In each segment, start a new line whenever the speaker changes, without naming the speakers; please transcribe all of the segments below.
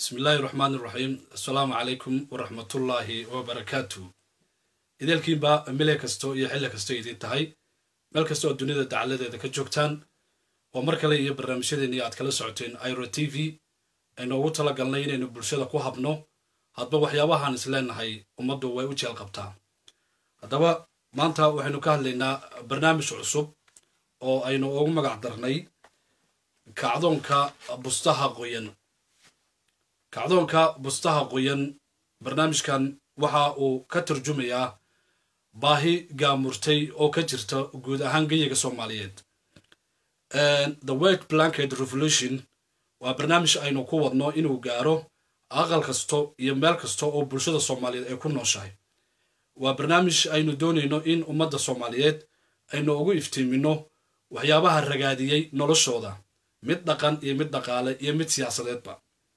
bismi illaahi raxmaan iraxiim assalaamu calaykum waraxmatullaahi wabarakaatu ideelkiinba mile kasto iyo xilli kasto idiin tahay meel kasta oo dunida dacaladeeda ka joogtaan oo mar kale iyo barnaamijyadeennii aad kala socoteen iro t v aynu ugu tala galnay inaynu bulshada ku habno hadba waxyaabahaan is leenahay ummaddu way u jeel qabtaa haddaba maanta waxaynu ka hadlaynaa barnaamij cusub oo aynu ugu magac darnay kacdoonka bustaha qoyan kacdoonka bustaha qoyan barnaamijkan waxa uu ka turjumayaa baahi gaamurtay oo ka jirta guud ahaan geyiga soomaaliyeed the white blanket revolution waa barnaamij aynu ku wadno inuu gaaro aqal kasto iyo meel kasta oo bulshada soomaaliyeed ay ku nooshahay waa barnaamij aynu doonayno in ummadda soomaaliyeed aynu ugu iftiimino waxyaabaha ragaadiyey noloshooda mid dhaqan iyo mid dhaqaale iyo mid siyaasadeedba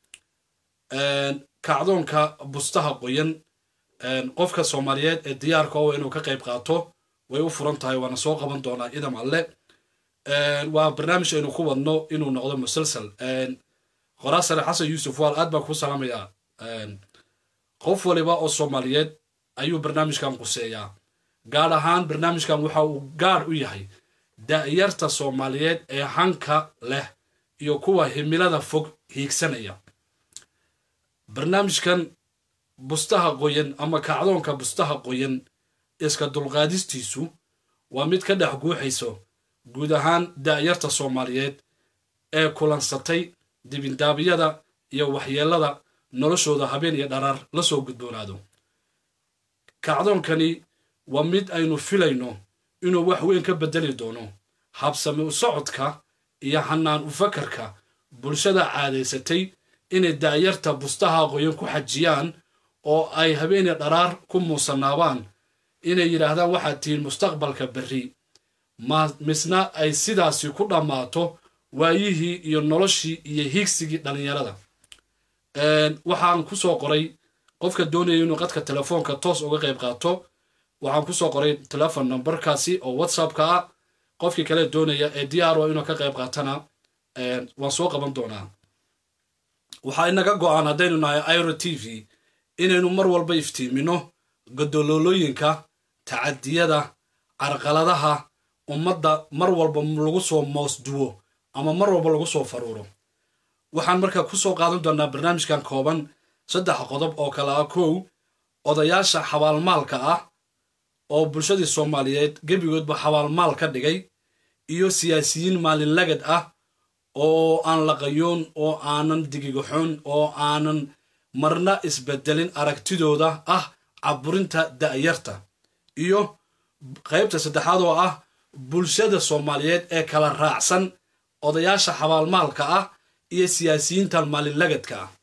kacdoonka bustaha qoyan qofka soomaaliyeed ee diyaarka oo inuu ka qayb qaato way u furan tahay waana soo qaban doonaa idam alle waa barnaamij aynu ku wadno inuu noqdo musalsal qoraasare xasan yuusuf waal aad baan kuu salaamayaa qof waliba oo soomaaliyeed ayuu barnaamijkan quseeyaa gaar ahaan barnaamijkan waxa uu gaar u yahay da'yarta soomaaliyeed ee hanka leh iyo kuwa himilada fog hiigsanaya barnaamijkan bustaha qoyan ama kacdoonka bustaha qoyan iska dulqaadistiisu waa mid ka dhex guuxayso guud ahaan da'yarta soomaaliyeed ee kulansatay dibindaabiyada iyo waxyeelada noloshooda habeen iyo dharaar la soo gudboonaado kacdoonkani waa mid aynu filayno inuu wax weyn ka beddeli doono habsame u socodka iyo hanaan u fakarka bulshada caadaysatay inay da'yarta bustaha qoyan ku xajiyaan oo ay habeeniya dharaar ku muusanaabaan inay yidhaahdaan waxaad tihiin mustaqbalka berri ma misna ay sidaasi ku dhammaato waayihii iyo noloshii iyo hiigsigii dhallinyarada waxaan ku soo qoray qofka doonaya inuu qadka telefoonka toos uga qayb qaato waxaan kusoo qoray telefon numberkaasi oo whatsappka ah qofkii kale doonaya ee diyaaro inuu ka qayb qaatana waan soo qaban doonaa waxaa inaga go-aan haddaynu nahay iro t v inaynu mar walba iftiimino godoloolooyinka tacadiyada carqaladaha ummadda mar walba lagu soo moosduwo ama mar walba lagu soo faruuro waxaan markaa ku soo qaadan doonaa barnaamijkan kooban saddex qodob oo kale ah kow odayaasha xabaalmaalka ah oo bulshadii soomaaliyeed gebigoodba xabaalmaal ka dhigay iyo siyaasiyiin maalinlagad ah oo aan laqayoon oo aanan digigaxoon oo aanan marna isbedelin aragtidooda ah caburinta da'yarta iyo qaybta saddexaad oo ah bulshada soomaaliyeed ee kala raacsan odayaasha xabaalmaalka ah iyo siyaasiyiintan maalinlagadka ah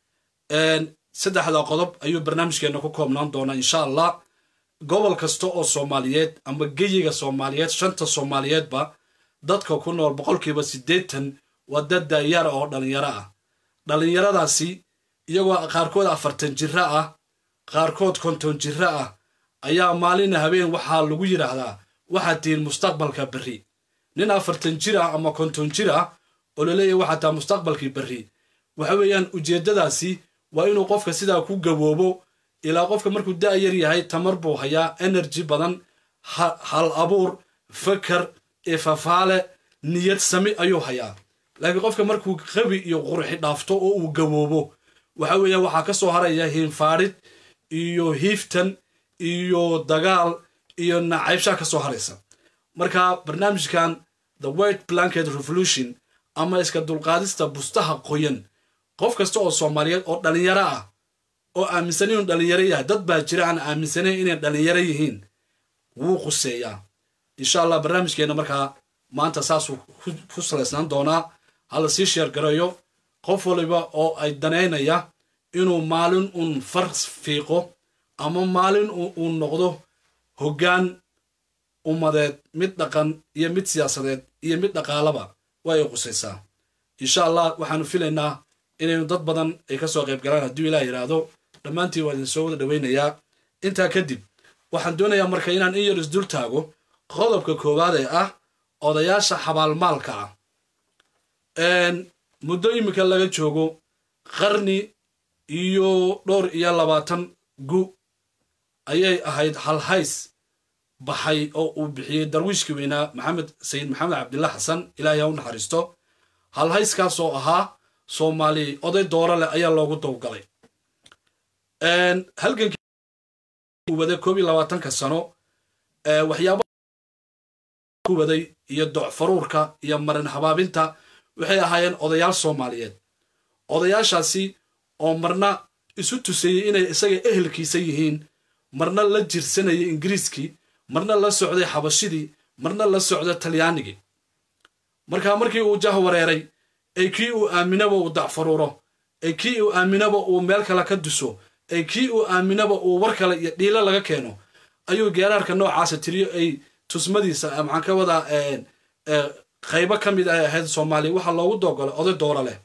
saddexda qodob ayuu barnaamijkeenna ku koobnaan doonaa insha allah gobol kasta oo soomaaliyeed ama geyiga soomaaliyeed shanta soomaaliyeedba dadka ku nool boqolkiiba siddeetan waa dad da'yara oo dhallinyaro ah dhallinyaradaasi iyagoo qaarkood afartan jiro ah qaarkood konton jiro ah ayaa maalina habeen waxaa lagu yidhaahdaa waxaad tihiin mustaqbalka berri nin afartan jir ah ama konton jir ah oo laleeyahy waxaad taha mustaqbalkii berri waxa weeyaan ujeeddadaasi waa inuu qofka sidaa ku gaboobo ilaa qofka markuu da'yar yahay tamar buu hayaa energy badan hal abuur fakar ifafaale niyad sami ayuu hayaa laakiin qofka markuu qabi iyo qurxi dhaafto oo uu gaboobo waxa weeya waxaa ka soo haraya hiinfaadhid iyo hiiftan iyo dagaal iyo nacaybshaa ka soo haraysa marka barnaamijkan the white blanket revolution ama iska dulqaadista bustaha qoyan qof kasta oo soomaaliyeed oo dhallinyaro ah oo aaminsan inuu dhallinyaro yahay dad baa jira aan aaminsanayn inay dhallinyaro yihiin wuu quseeyaa insha allah barnaamijkeenna markaa maanta saasuu ku salaysnaan doonaa hala sii sheergareeyo qof waliba oo ay danaynaya inuu maalin uun far fiiqo ama maalin uu noqdo hoggaan ummadeed mid dhaqan iyo mid siyaasadeed iyo mid dhaqaalaba waa ay qusaysaa insha allah waxaanu filaynaa inaynu dad badan ay ka soo qayb galaan hadduu ilaah yidhaahdo dhammaantiin waa idin soo wada dhowaynayaa intaa kadib waxaan doonayaa marka inaan in yar isdul taago qodobka koowaad ee ah odayaasha xabaalmaalka ah muddo iminka laga joogo qarni iyo dhowr iyo labaatan gu ayay ahayd halhays baxay oo uu bixiyey darwiishkii weynaa maxamed sayid maxamed cabdillah xasan ilaahay ha u naxariisto halhayskaas oo ahaa soomaali oday dooro leh ayaa loogu dowgalay halgankii waday koob iyo labaatanka sano waxyaaba ku waday iyo docfaruurka iyo marin habaabinta waxay ahaayeen odayaal soomaaliyeed odayaashaasi oo marna isu tuseeyey inay isaga ehelkiisa yihiin marna la jirsanayay ingiriiskii marna la socday xabashidii marna la socda talyaanigii markaa markii uu jah wareeray ee kii uu aaminaba uu dacfaruuro ee kii uu aaminaba uu meel kale ka duso ee kii uu aaminaba uu war kale iyo dhiilo laga keeno ayuu geeraarka noocaasa tiriyo ay tusmadiisa maxaan ka wadaa qaybo ka mid ay ahayd soomaaliya waxaa loogu doogolay oday doora leh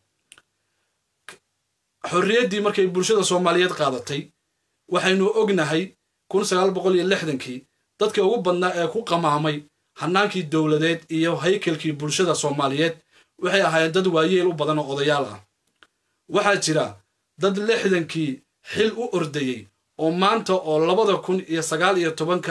xorriyaddii markay bulshada soomaaliyeed qaadatay waxaynu ognahay kun sagaal boqol iyo lixdankii dadkii ugu badnaa ee ku qamaamay hannaankii dowladeed iyo haykalkii bulshada soomaaliyeed waxay ahaayeen dad waayeel u badan oo odayaal ah waxaa jira dad lixdankii xil u ordayey oo maanta oo labada kun iyo sagaal iyo tobanka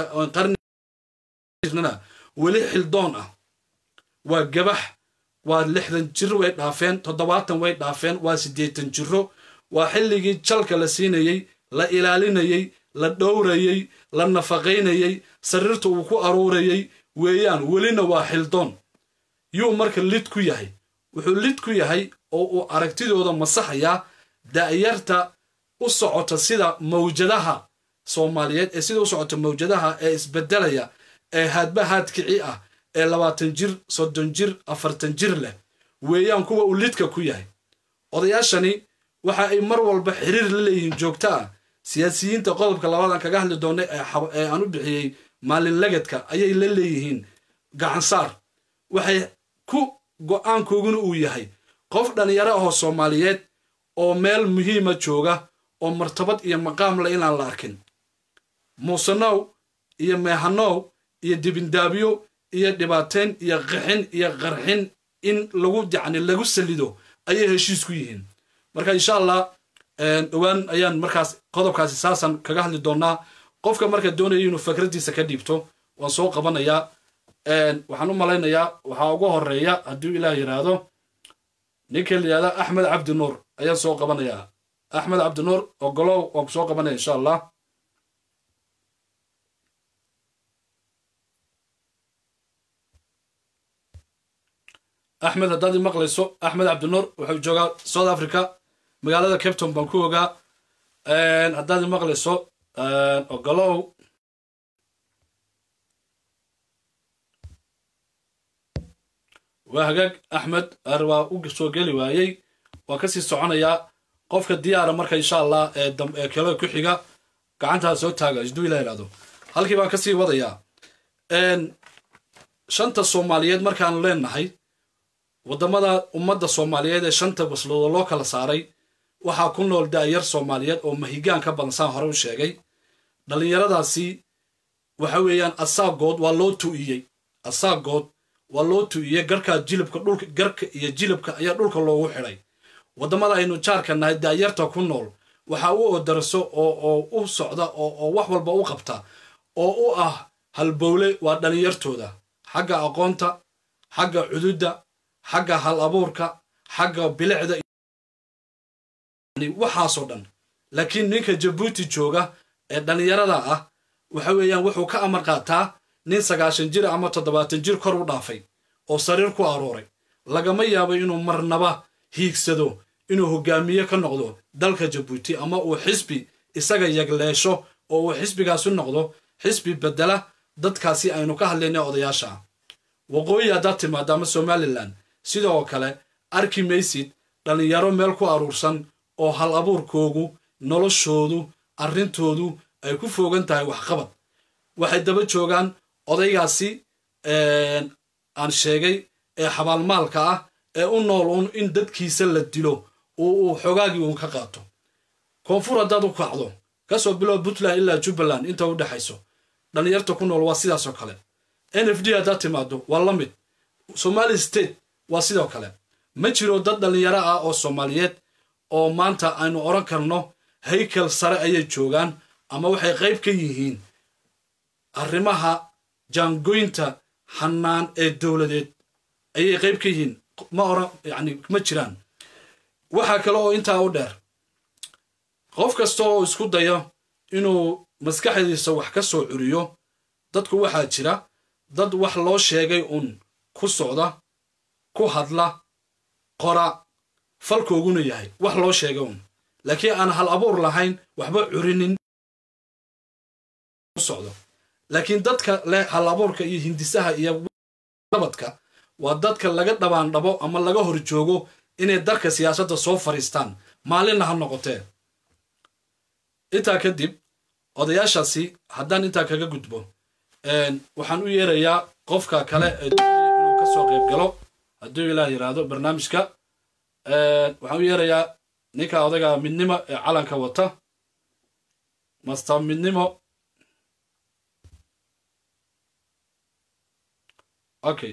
qarnina weli xildoon ah waa gabax waa lixdan jir way dhaafeen toddobaatan way dhaafeen waa siddeetan jiro waa xilligii jalka la siinayey la ilaalinayey la dhowrayey la nafaqaynayey sariirta uu ku aruurayey weeyaan welina waa xildoon yuu marka lid ku yahay wuxuu lid ku yahay oo uu aragtidooda masaxayaa da'yarta u socota sida mawjadaha soomaaliyeed ee sida u socota mawjadaha ee isbedelaya ee haadba haadkici ah ee labaatan jir soddon jir afartan jir leh weeyaan kuwa uu lidka ku yahay odayaashani waxa ay mar walba xiriir la leeyihiin joogto ah siyaasiyiinta qodobka labadan kaga hadli doona ee aan u bixiyey maalin lagadka ayay la leeyihiin gacansaar waxay ku go-aankooguna uu yahay qof dhallinyaro ahoo soomaaliyeed oo meel muhiima jooga oo martabad iyo maqaam le inaan la arkin muusenow iyo meehanow iyo dibindaabyo iyo dhibaateyn iyo qaxin iyo qarxin in lagu yacni lagu salido ayay heshiis ku yihiin marka insha allah dhowaan ayaan markaas qodobkaasi saasan kaga hadli doonaa qofka marka doonaya inuu fikraddiisa ka dhiibto waan soo qabanayaa waxaan u malaynayaa waxaa ugu horeeya hadduu ilaah yidhaahdo ninka la yidhahda axmed cabdi nuur ayaan soo qabanayaa axmed cabdi nuur ogolow waan ku soo qabanaya insha allah axmed haddaad i maqlayso axmed cabdinuur wuxuu joogaa south africa magaalada capton baan ku ogaa haddaad i maqlayso ogolow waa hagaag axmed ar waa u soo geli waayey waan kasii soconayaa qofka diyaara marka insha allah ee kelada ku xiga gacantaa soo taaga isduu ila ihahdo halkii baan kasii wadayaa shanta soomaaliyeed markaanu leenahay waddamada ummadda soomaaliyeed ee shanta basloodo loo kala saaray waxaa ku nool daayar soomaaliyeed oo mahigaan ka badan saan hore u sheegay dhallinyaradaasi waxa weeyaan asaagood waa loo tu'iyey asaagood waa loo tu'iyey garkaa jilibka dhulka garka iyo jilibka ayaa dhulka loogu xidhay waddamada aynu jaarka nahay daayarta ku nool waxaa u odarso oo u socda oo wax walba u qabta oo u ah halbowle waa dhallinyartooda xagga aqoonta xagga cududda xagga hal abuurka xagga bilicda waxaasoo dhan laakiin ninka jabuuti jooga ee dhallinyarada ah waxa weeyaan wuxuu ka amar qaataa nin sagaashan jir ama toddobaatan jir kor u dhaafay oo sariir ku arooray lagama yaabo inuu marnaba hiigsado inuu hogaamiye ka noqdo dalka jabuuti ama uu xisbi isaga yagleesho oo uu xisbigaasi noqdo xisbi bedela dadkaasi aynu ka hadlayna odayaasha ah waqooyi haddaad timaado ama somalilan sidoo kale arki maysid dhallinyaro meel ku aruursan oo hal abuurkoogu noloshoodu arrintoodu ay ku foogan tahay waxqabad waxay daba joogaan odaygaasi aan sheegay ee xabaalmaalka ah ee u nool uun in dadkiisa la dilo oo uu xogaagii uun ka qaato koonfur haddaad u kacdo kasoo bilow puntland ilaa jubbaland inta u dhexayso dhallinyarta ku nool waa sidaasoo kale n f d haddaad timaado waa la mid somali state waa sidoo kale ma jiro dad dhallinyaro ah oo soomaaliyeed oo maanta aynu odhan karno haykel sare ayay joogaan ama waxay qayb ka yihiin arrimaha jaangoynta xanaan ee dowladeed ayay qayb ka yihiin ma oran yani ma jiraan waxaa kale oo intaa u dheer qof kasta oo isku dayo inuu maskaxdiisa wax ka soo curiyo dadku waxaa jira dad wax loo sheegay uun ku socda ku hadla qora falkooguna yahay wax loo sheegay uun laakiin aan hal abuur lahayn waxba curinin socdo laakiin dadka leh hal abuurka iyo hindisaha iyo nabadka waa dadka laga dhabaandhabo ama laga hor joogo inay dalka siyaasadda soo fadhiistaan maalinna ha noqotee intaa kadib odayaashaasi haddaan intaa kaga gudbo waxaan u yeerayaa qofka kale ee doonaya inuu ka soo qayb galo hadduu ilaah yidhaahdo barnaamijka waxaan u yeerayaa ninka odaga midnimo ee calanka wata master midnimo okay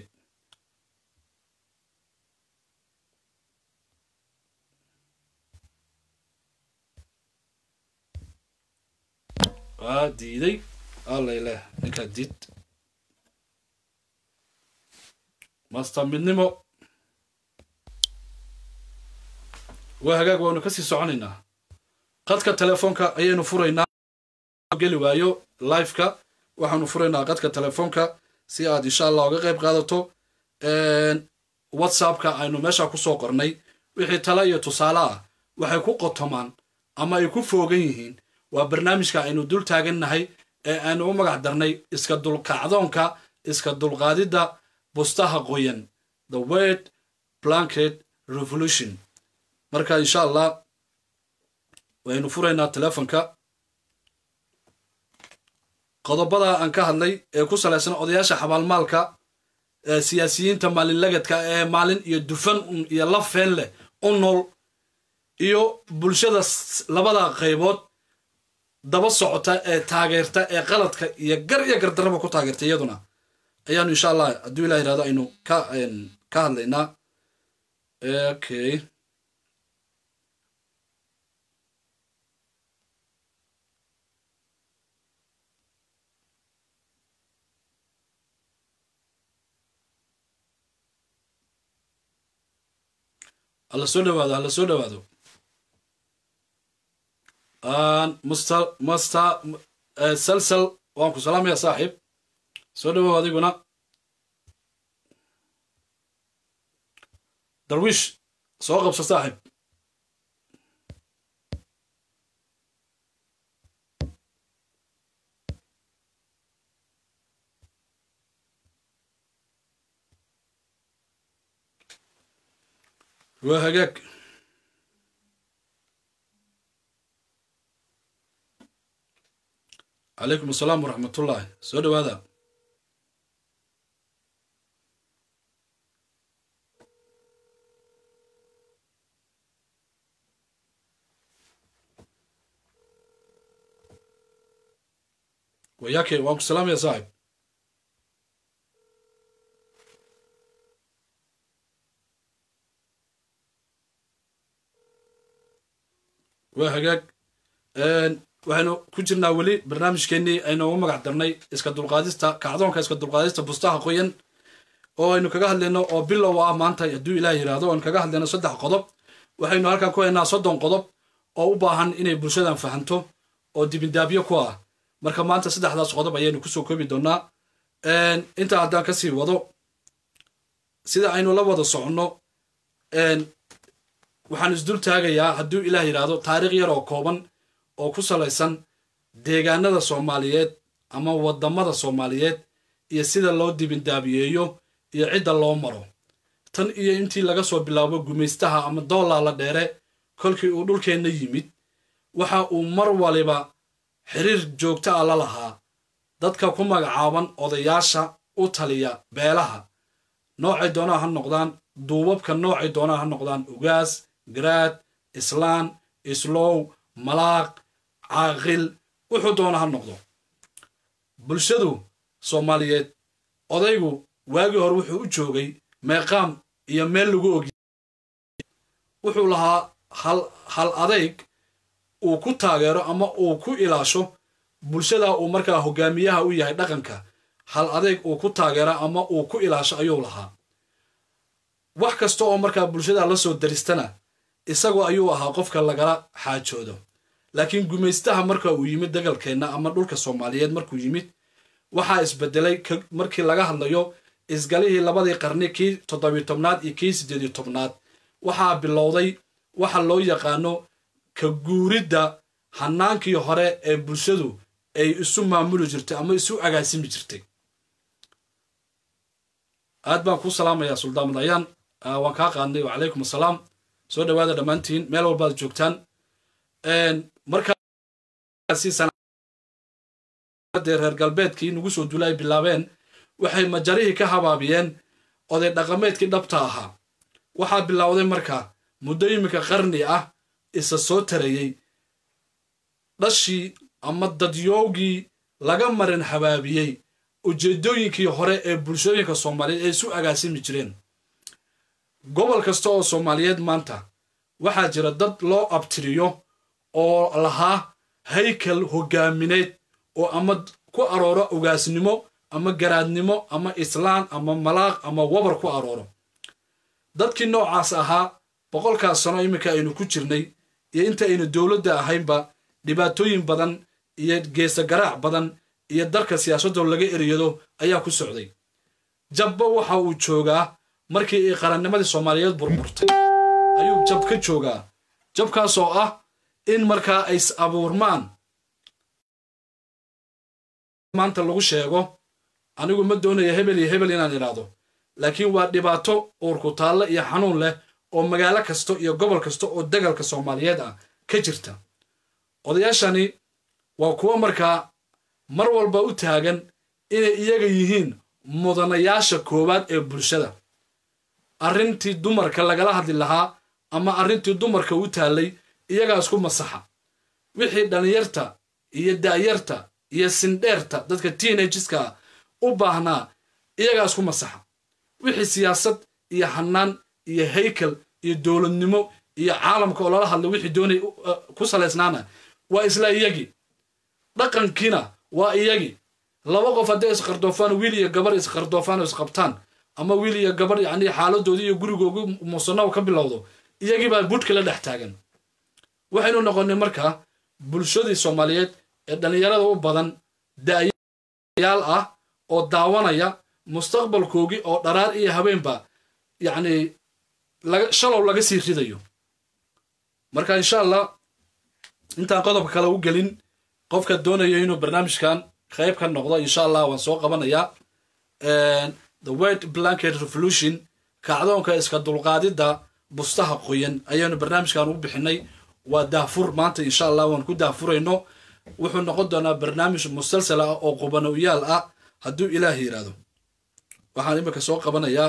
waa diiday allaileh ninkaa diid master midnimo waa hagaag waanu ka sii soconaynaa qadka telefoonka ayaynu furaynaa geli waayo liveka waxaanu furaynaa qadka telefoonka si aad insha allah uga qayb qaadato whatsappka aynu meesha ku soo qornay wixii tale iyo tusaale ah waxay ku qotomaan ama ay ku foogan yihiin waa barnaamijka aynu dul taagannahay ee aynu u magac darnay iska dulkacdoonka iska dulqaadidda bustaha qoyan the word blanket revolution marka insha allah waynu furaynaa telefonka qodobada aan ka hadlay ee ku salaysan odayaasha xabaalmaalka ee siyaasiyiinta maalinlagadka ee maalin iyo dufan iyo lafeen leh u nool iyo bulshada labada qaybood daba socota ee taageerta ee qaladka iyo gar iyo gardarraba ku taageerta iyaduna ayaanu insha allah hadduu ilah yirahdo aynu ka ka hadlaynaa okay hala soo dhawaado hala soo dhawaado master master salsal waan ku salaamaya saaxiib soo dhawow adiguna darwiish soo qabso saaxiib waa hagaag calaykum asalaam waraxmatullaahi soo dhawaada wayaake waan ku salaamaya saaxib waa hagaag waxaynu ku jirnaa weli barnaamijkeennii aynu ugu magac darnay iska dulqaadista kacdoonka iska dulqaadista bustaha qoyan oo aynu kaga hadlayno oo bilow ah maanta hadduu ilaah yidhaahdo aynu kaga hadlayno saddex qodob waxaynu halkan ku haynaa soddon qodob oo u baahan inay bulshadan fahanto oo dibindaabyo ku ah marka maanta saddexdaas qodob ayaynu kusoo koobi doonaa intaa haddaan kasii wado sida aynu la wada soconno waxaan isdul taagayaa hadduu ilaah yidhaahdo taariikh yar oo kooban oo ku salaysan deegaanada soomaaliyeed ama waddamada soomaaliyeed iyo sida loo dibindaabiyeeyo iyo cidda loo maro tan iyo intii laga soo bilaabo gumaystaha ama doolaa la dheere kolkii uu dhulkeenna yimid waxa uu mar waliba xiriir joogto ah la lahaa dadka ku magacaaban odayaasha u taliya beelaha noocay doonaa ha noqdaan duubabka noocay doonaa ha noqdaan ugaas garaad islaan islow malaaq caaqil wuxuu doona ha noqdo bulshadu soomaaliyeed odaygu waagii hore wuxuu u joogay meeqaam iyo meel lagu ogy wuxuu lahaa hal hal adayg uu ku taageero ama uu ku ilaasho bulshada uu markaa hogaamiyaha u yahay dhaqanka hal adayg uu ku taageero ama uu ku ilaasho ayuu lahaa wax kasta oo markaa bulshada la soo daristana isagoo ayuu ahaa qofka lagala xaajoodo laakiin gumaystaha marka uu yimid dagalkeenna ama dhulka soomaaliyeed markuu yimid waxaa isbedelay markii laga hadlayo isgalihii labadii qarni kii toddobiyo tobnaad iyo kii siddeediyo tobnaad waxaa bilowday waxa loo yaqaano ka guuridda hanaankii hore ee bulshadu ay isu maamuli jirtay ama isu agaasimi jirtay aad baan kuu salaamayaa suldaan madayaan waan kaa qaadnay wacalaykum assalaam soo dhawaada dhammaantiin meel walbaad joogtaan markaasdee reer galbeedkii nagu soo dula ay bilaabeen waxay majarihii ka habaabiyeen oday dhaqameedkii dhabta ahaa waxaa bilowday marka muddo iminka qarni ah isa soo tarayey dhashii ama dadyoogii laga marin habaabiyey ujeeddooyinkii hore ee bulshooyinka soomaaliyeed ay isu agaasimi jireen gobol kasta oo soomaaliyeed maanta waxaa jira dad loo abtiriyo oo lahaa haykal hogaamineed oo ama ku arooro ugaasnimo ama garaadnimo ama islaan ama malaaq ama wabar ku arooro dadkii noocaas ahaa boqolkaas sano iminka aynu ku jirnay iyo inta aynu dowladda ahaynba dhibaatooyin badan iyo geesa garaac badan iyo dalka siyaasadoo laga eriyado ayaa ku socday jabba waxa uu joogaa markii ay qarannimadii soomaaliyeed burburtay ayuu jab ka joogaa jabkaasoo ah in markaa ay is abuurmaan maanta lagu sheego anigu ma doonaya hebel iyo hebel inaan idhaahdo laakiin waa dhibaato uurku taalle iyo xanuun leh oo magaalo kasta iyo gobol kasta oo dagalka soomaaliyeed ah ka jirta odayaashani waa kuwo markaa mar walba u taagan inay iyaga yihiin mudanayaasha koowaad ee bulshada arrintii dumarka lagala hadli lahaa ama arrintii dumarka u taallay iyagaa isku masaxa wixii dhallinyarta iyo da'yarta iyo sindheerta dadka teenageska u baahnaa iyagaa isku masaxa wixii siyaasad iyo hanaan iyo haykal iyo dowladnimo iyo caalamka oo lala hadlay wixii doonay ku salaysnaana waa isla iyagii dhaqankiina waa iyagii laba qof hadday isqardoofaan wiil iyo gabar isqardoofaan oo isqabtaan ama wiil iyo gabar yacni xaaladoodii iyo gurigoogu muusanaw ka bilowdo iyagii baa budhka la dhex taagan waxaynu noqonnay markaa bulshadii soomaaliyeed ee dhallinyarada u badan da'yaal ah oo daawanaya mustaqbalkoogii oo dharaar iyo habeenba yacni shalow laga sii ridayo marka insha allah intaan qodobka kale u gelin qofka doonaya inuu barnaamijkan qayb ka noqdo insha allah waan soo qabanayaa the word blanket revolution kacdoonka iska dulqaadidda bustaha qoyan ayaanu barnaamijkan u bixinay waa daafur maanta insha allah waan ku daafurayno wuxuu noqon doonaa barnaamij musalsal ah oo qubanoyaal ah hadduu ilaah yidhaahdo waxaan iminka soo qabanayaa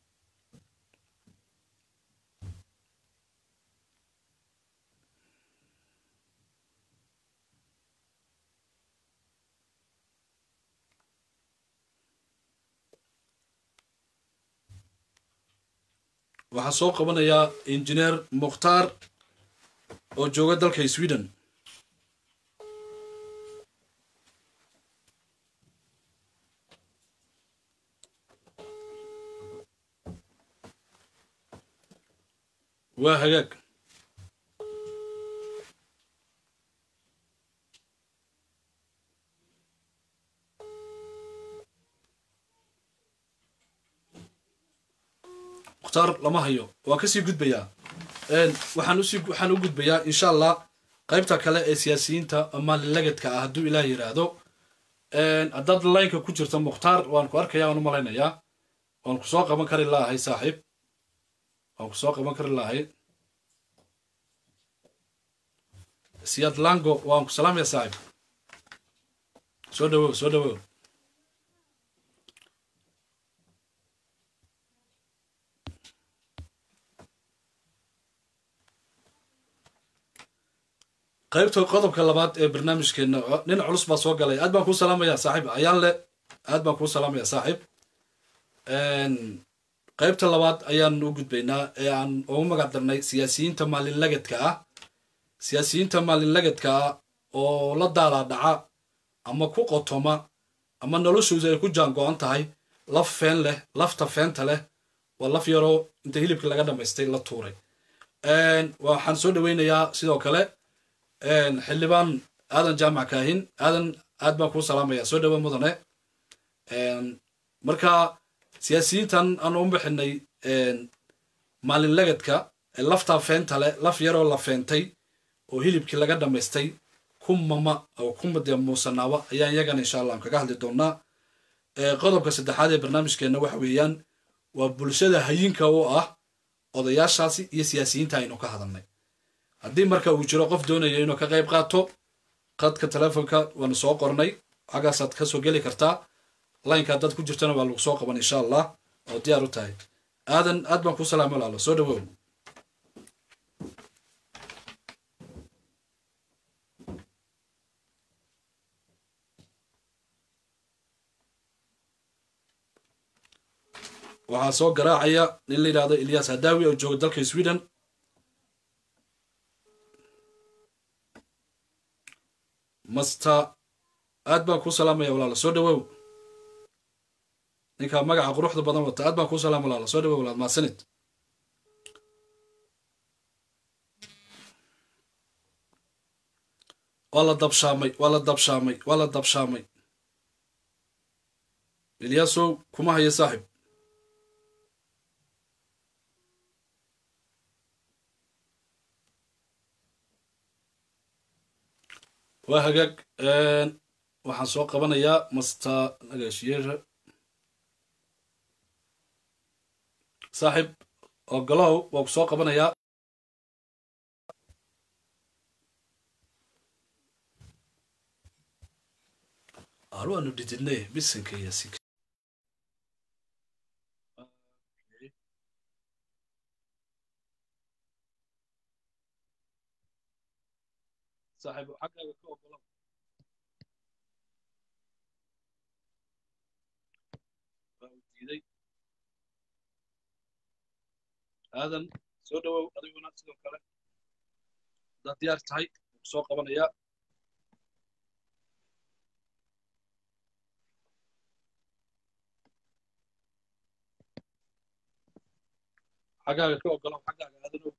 waxaa soo qabanayaa injineer mukhtaar oo jooga dalka sweden waa hagaag mukhtaar lama hayo waa kasii gudbayaa waxaan usii waxaan u gudbayaa insha allah qaybta kale ee siyaasiyiinta maalilagadka ah hadduu ilaah yidhaahdo haddaad laynka ku jirta mukhtaar waan ku arkaya waan u malaynayaa waan ku soo qaban kari lahay saaxiib waan ku soo qaban kari lahay siyaad lango waan ku salaamaya saaxiib soo dhawow soo dhawow qaybta qodobka labaad ee barnaamijkeena nin culus baa soo galay aad baan kuu salaamaya saaxiib ayaan le aad baan kuu salaamaya saaxiib qaybta labaad ayaan u gudbaynaa ee aan ugu magac darnay siyaasiyiinta maalinlagadka ah siyaasiyiinta maalinlagadka ah oo la daalaa dhaca ama ku qotoma ama noloshooda ay ku jaango-an tahay laf feen leh lafta feenta leh waa laf yaroo inta hilibka laga dhamaystay la tuuray waxaan soo dhaweynayaa sidoo kale xildhibaan aadan jaamac kaahin aadan aad baan kuu salaamaya soo dhawo mudane marka siyaasiyiintan aan u bixinay maalinlagadka laftaa feenta leh laf yaroo la feentay oo hilibkii laga dhamaystay kumama oo kuma dee muusanaaba ayaan iyagana insha allah aan kaga hadli doonaa qodobka saddexaad ee barnaamijkeenna waxa weeyaan waa bulshada hayinka u ah odayaashaasi iyo siyaasiyiinta aynu ka hadalnay haddii marka uu jiro qof doonaya inuu ka qayb qaato qadka telefoonka waanu soo qornay xaggaasaad ka soo geli kartaa laynka haddaad ku jirtana waa lagu soo qaban insha allah oo diyaar u tahay aadan aad baan kuu salaamo laalo soo dhawow waxaa soo garaacaya nin la yidhahdo ilyas hadawi oo jooga dalka sweden master aad baan kuu salaamaya walaalo soo dhawow ninkaa magaca quruxda badan wata aad baan kuu salaam walaalo soo dhawow walaal maasanid waa la dabshaamay waa la dabshaamay waa la dabshaamay ilyasow kuma hayo saaxib waa hagaag waxaan soo qabanayaa master nagaashiyeera saaxib ogolow waa ku soo qabanayaa aar waanu dhididnay bisanka iyo sik saaxib xaggaaga ka ogolow waa uu diiday aadan soo dhawow adiguna sidoo kale haddaad diyaar tahay ku soo qabanayaa xaggaaga ka ogolow xaggaaga aadanow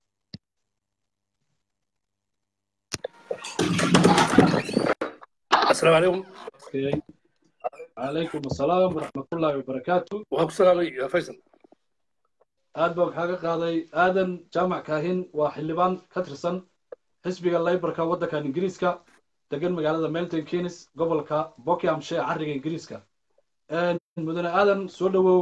السلام عليكم
calaykum asalaam waraxmatullaahi wabarakaatu
waxaan ku salaamay faysal
aad baan kaaga qaaday aadan jaamac kaahin waa xildhibaan ka tirsan xisbiga laybarka waddankan ingiriiska degan magaalada melton keynes gobolka buckinghamshire carriga ingiriiska mudane aadan soo dhawow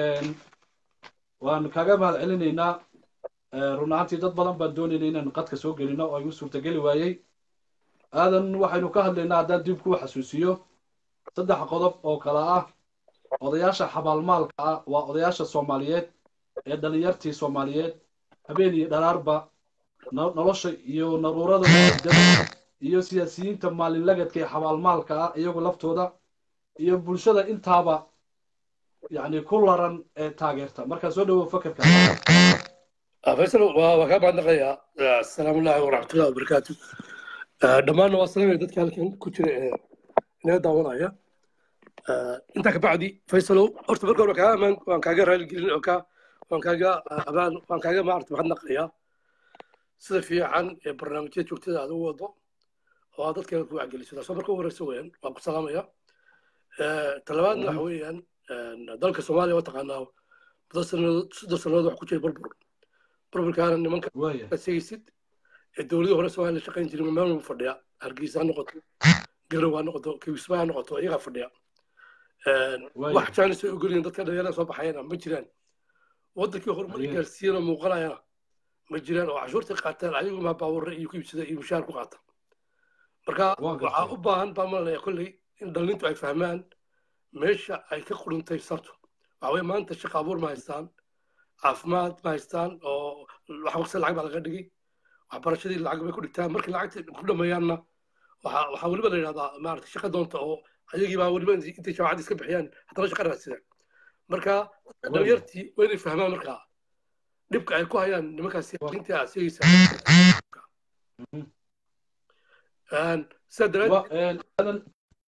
waan kaaga mahad celinaynaa run ahaantii dad badan baan doonayna inaan qadka soo gelino oo igu suurtageli waayey aadan waxaynu ka hadlaynaa haddaan dib kuu xasuusiyo saddex qodob oo kale ah odayaasha xabaalmaalka ah waa odayaasha soomaaliyeed ee dhalinyartii soomaaliyeed habeen iyo dharaarba nolosha iyo naruurada muqadada iyo siyaasiyiinta maalinlagadka ee xabaalmaalka ah iyagu laftooda iyo bulshada intaaba yacni ku laran ee taageerta markaa soo dhawow fakerka
faysal waa kaa mahadnaqayaa asalaamu allahi waraxmatullahi wabarakaatu dhammaanna waa salaamaya dadka halkan ku jira ee inaga daawanaya intaa kabacdi faysalow horta marka hore kaa amaan waan kaaga raaligelin oo kaa waan kaaga abaan waan kaaga maarata mahadnaqayaa sida fiican ee barnaamijyada joogtada aad u wado oo aad dadka ku wacgeliso taasoo marka u horeysa weeyaan waan ku salaamaya talabaadna waxa weeyaan dalka soomaaliya waa taqaanaa muddo sanadood soddon sannadood wax ku jira burbur burburkaana nimanka segaysid ee dowladii hore soomaaliya shaqayn jirin meel walba fadhiya hargeysa ha noqoto garow ha noqoto kiwisma ha noqoto iyagaa fadhiya wax jaanis ay ogolyihin dadka dhalinyarada soo baxayana ma jiraan waddankii horumar gaarsiiyana muuqanayana ma jiraan oo cashuurta qaataan ayagu maa baawarre iyo ku iibsada iyo mushaar ku qaata marka waxaa u baahan baa malaya kolley in dhalintu ay fahmaan meesha ay ka qurintay sartu waxa weye maanta shaqa abuur ma haystaan caafimaad ma haystaan oo wax waqti lacag baa laga dhigay waxbarashadii lacag bay ku dhigtaan markii lacagta ku dhammeeyaanna waxaa waxaa weliba la yidhahdaa maarata shaqa doonta oo ayagii baa weliba intay jaamacadda iska bixiyaan haddana shaqa raadsadaan marka dhalinyartii waa inay fahmaan markaa dhibka ay ku hayaan nimankaas siyaasiyiinta aad sheegaysaa sidaa daraadeed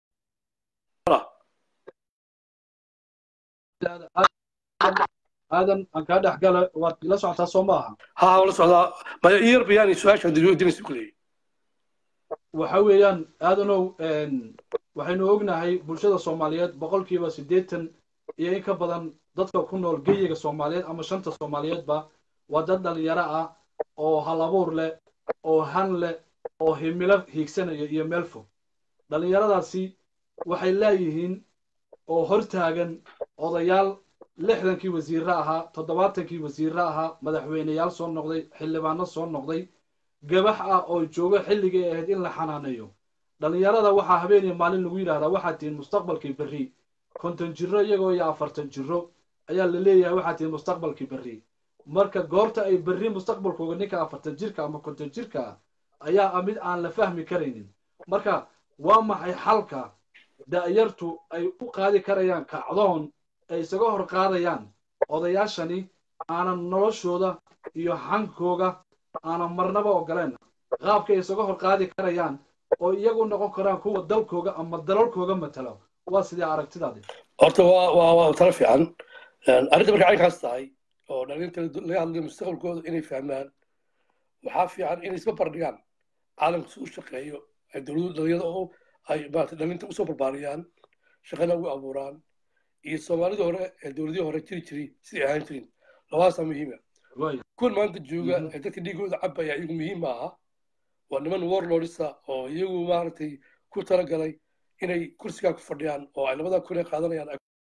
aadan aan kaa dhex gala waad ila socotaa soo maaha
ها ولا سعدا ما يير بيان سؤال شو دلوقتي دين سكولي
waxa weeyaan aadanow waxaynu ognahay bulshada soomaaliyeed boqolkiiba siddeetan iyo in ka badan dadka ku nool geyiga soomaaliyeed ama shanta soomaaliyeedba waa dad dhalinyaro ah oo halabuur leh oo han leh oo himilo hiigsanaya iyo meel fog dhallinyaradaasi waxay leeyihiin oo hortaagan odayaal lixdankii wasiirre ahaa toddobaatankii wasiirre ahaa madaxweyneyaal soo noqday xildhibaano soo noqday gabax ah oo joogo xilligii ay ahayd in la xanaaneeyo dhallinyarada waxaa habeeniya maalin lagu yidhahdaa waxaad tihiin mustaqbalkii berri konton jiro iyagoo iyo afartan jiro ayaa la leeyahay waxaad tihiin mustaqbalkii berri marka goorta ay berri mustaqbalkooga ninka afartan jirka ama konton jirka ah ayaa ah mid aan la fahmi karaynin marka waa maxay xalka da'yartu ay u qaadi karayaan kacdoon ay isaga hor qaadayaan odayaashani aanan noloshooda iyo hankooga aanan marnaba ogoleen qaabkay isaga hor qaadi karayaan oo iyagu noqon karaan kuwa dalkooga ama dalalkooga matalo waa sidee aragtidaadi
horta waa waa waa tala fiican arrinta marka caynkaas tahay oo dhalinta laga hadlayo mustaqbalkooda inay fahmaan waxaa fiican inay isma bardhigaan caalamka si u shaqeeyo ay dowladu dhalinyada oo ay maarata dhalinta usoo barbaariyaan shaqana ugu abuuraan iyo soomaalida hore ee dowladihii hore jiri jiray sidai ahaan jirin labadaasaa muhiima kuwan maanta jooga ee dadka dhiigooda cabaya iyagu muhiim ma aha waa niman warlordisa oo iyagu maaragtay ku talagalay inay kursigaa ku fadhiyaan oo ay labada kun ee qaadanayaan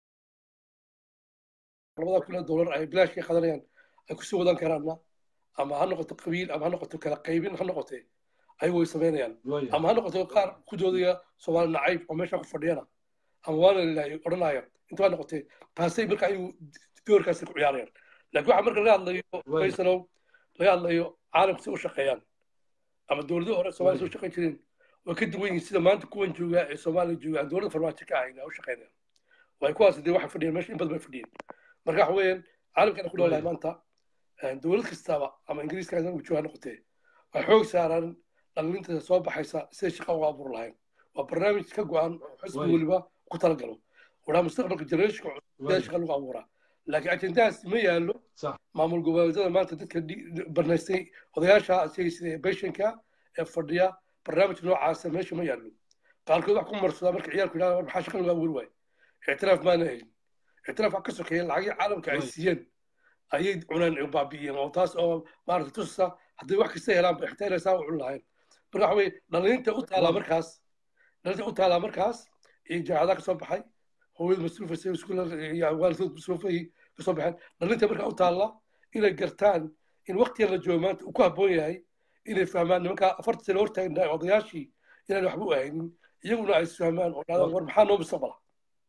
labada kun ee dollar ay bilaashka qaadanayaan ay kusoo wadan karaanna ama ha noqoto qabiil ama ha noqoto kala qaybin ha noqotee ayagu way samaynayaan ama ha noqoto qaar ku doodaya soomaali nacayb oo meesha ku fadhiyana ama waana lilahay odhanaya inta waa noqotee taasay marka ayagu doorkaasi ku ciyaarayaan laakiin waxaa marka laga hadlayo faysalow laga hadlayo caalamka si u shaqeeyaan ama dowladihii hore soomaaliya soo shaqayn jireen way ka duwan yihiin sida maanta kuwan jooga ee soomaaliya jooga aan dowladda farmaajo ka ahayn ay u shaqeynayaan way kuwaas dee waxay fadhiyeen meesha in badan bay fadhiyeen marka waxa weeyaan caalamkana ku noolahay maanta dowlad kastaba ama ingiriiska anagu jooga noqotee waxay xoog saaraan dhalinta soo baxaysa siday shaqa uga abuur lahayn waa barnaamij ka go-an oo xisbi weliba ku talagalo wadaa mustaqbalka generationka cusub shaqa lagu abuuraa laakiin ajendahaas ma yaallo maamul goboleedyada maanta dadka barnaystay odayaasha sheegaysa beshanka ee fadhiya barnaamij noocaasa meesha ma yaallo qaarkood wax ku marsadaa marka ciyaalku yidhahda maxaa shaqa lagu abuuri waaye ictiraaf maana helin ictiraaf wax ka sokeeya lacagii caalamka ay siiyeen ayay cuneen baabi'iyeen oo taas oo maarata tusa hadday wax kasta helaan ba xitaa inay saa u cun lahayn marka waxa weye dhalinta u taalaa markaas dhalinta u taalaa markaas iyo jaacadaha kasoo baxay hooyada masruufaysa waalidkood masruufay kasoo baxeen dhalinta markaa u taalla inay gartaan in waqtigan la joogo maanta uu ku habboon yahay inay fahmaan nimankaa afarta sano hortaagnaay odayaashii inaan waxba u ahaynin iyaguna ay isfahmaan oo dhadaan war maxaa noo mustaqbala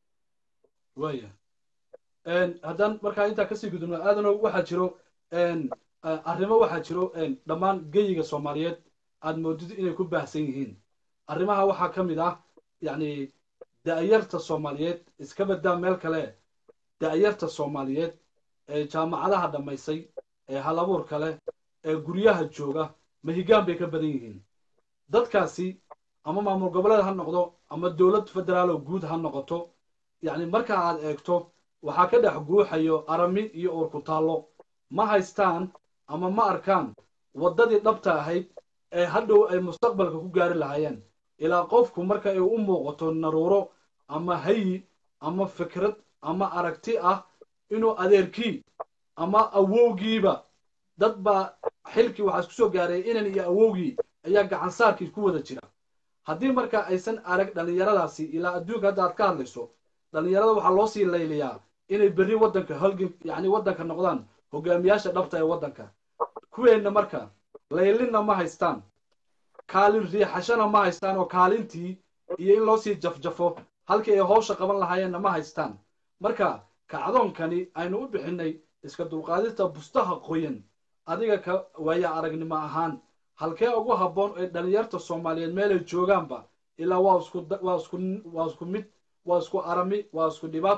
waya haddaan markaa intaa kasii gudubno aadano waxaa jiro arrimo waxaa jiro dhammaan geyiga soomaaliyeed aad moodid inay ku baahsan yihiin arrimaha waxaa ka mid ah yacni da'yarta soomaaliyeed iska badaa meel kale da'yarta soomaaliyeed ee jaamacadaha dhammaysay ee halabuurka leh ee guryaha jooga mahigaan bay ka badan yihiin dadkaasi ama maamul goboleed ha noqdo ama dowlad federaaloo guud ha noqoto yacni marka aad eegto waxaa ka dhex guuxayo arami iyo uurkutaallo ma haystaan ama ma arkaan waddadii dhabta ahayd ee hadhow ay mustaqbalka ku gaari lahaayeen ilaa qofku marka ay u muuqato naruuro ama hayi ama fikrad ama aragti ah inuu adeerkii ama awowgiiba dad baa xilkii waxaa isku soo gaaray inan iyo awowgii ayaa gacansaarkii ku wada jira haddii marka aysan arag dhallinyaradaasi ilaa adduunka hadda aad ka hadlayso dhallinyarada waxaa loo sii layliyaa inay berri waddanka holgin yacni waddanka noqdaan hogaamiyaasha dhabta ee waddanka kuweenna marka laylinna ma haystaan kaalin riixashana ma haystaan oo kaalintii iyo in loo sii jafjafo halkii ay howsha qaban lahaayeenna ma haystaan marka kacdoonkani aynu u bixinnay iska dulqaadista bustaha qoyan adiga ka waaya aragnimo ahaan halkee ugu habboon ee dhallinyarta soomaaliyeed meelay joogaanba ilaa waa isku waa isku waa isku mid waa isku arami waa isku dhibaato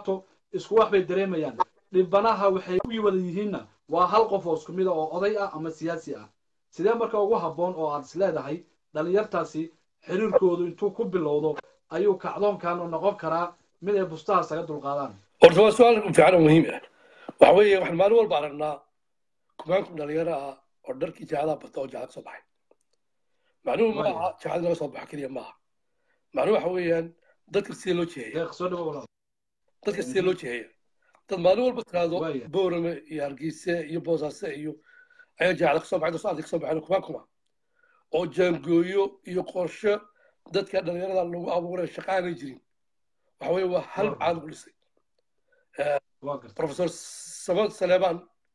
isku wax bay dareemayaan dhibanaha waxay u wada yihiinna waa hal qof oo isku mid a oo oday ah ama siyaasi ah sidee marka ugu habboon oo aad is leedahay dhalinyartaasi xiriirkoodu intuu ku bilowdo ayuu kacdoonkan u noqon karaa mid ay bustaha isaga dulqaadaan
horta waa su-aal fiican oo muhiim ah waxa weeye waxaan maalin walba aragnaa kumaanku dhalinyaro ah oo dharkii jaacadaha bata oo jaacad soo baxay macnuhu ma aha jaacad laga soo baxa keliya maaha macnuhu waxa weeyaan dadka sidee loo jeheeya
deeq soo dhawo walaal
dadka sidee loo jeheeya dad maalin walba tiraahdo
Waaya.
boorame iyo hargeyse iyo boosaaso iyo ayaa jaacada kasoo baxay soo kasoo baxeen kumaan kuma oo jaangooyo iyo qorshe dadka dhalinyarada lagu abuuray shaqa aanay jirin waxa weeye waa hal
Waaw.
caalam ku dhisay
waa gartay
professor samad saleeman